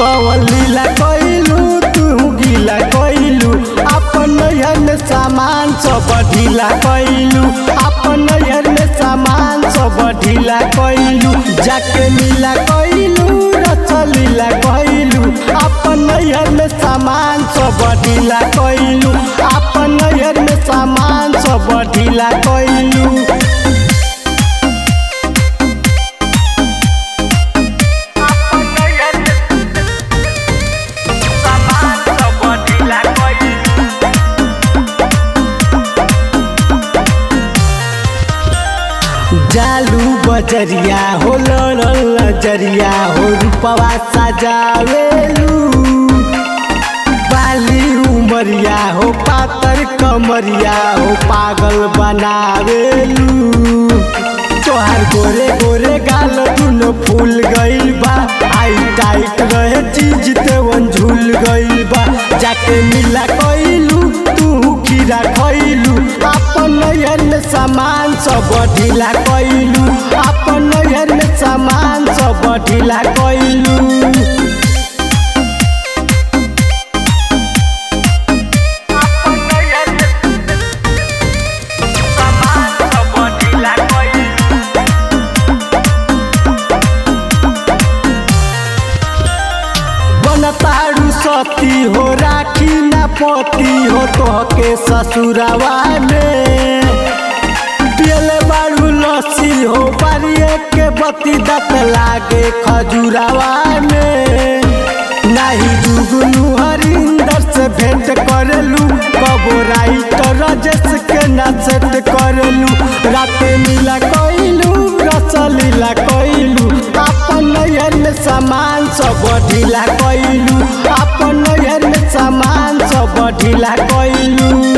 कवन लीला कइलू तू गीला कइलू अपन नैहर में सामान सब ढीला कइलू अपन नैहर में सामान सब ढीला कइलू जाके मिला कइलू रसलीला कइलू अपन नैहर में सामान सब ढीला कइलू अपन नैहर में सामान सब ढीला कइलू जालू बजरिया हो लड़ल नजरिया हो रूपवा सजावेलू बाली उमरिया हो पातर कमरिया हो पागल बनावेलू तोहार गोरे गोरे गाल दुनो फूल गइल बा आई टाइट रहे चीज तेवन झूल गइल बा जाके मिला कइलू तू खीरा खइलू अपन नैहर में सामान सब ढीला कइलू अपन नैहर में सामान सब ढीला कइलू बनतारू सती हो राखी ना पति हो तोहके ससुरवा में पियले बारू लस्सी हो बारिए के बती दत लागे खजुरावा में नाही जुगनू हरिंदर से भेंट करलू कबो राइटर राजेश के ना सेट करलू राते मिला कइलू रसलीला कइलू अपन नैहर में सामान सब ढीला कइलू अपन नैहर में सामान सब ढीला कइलू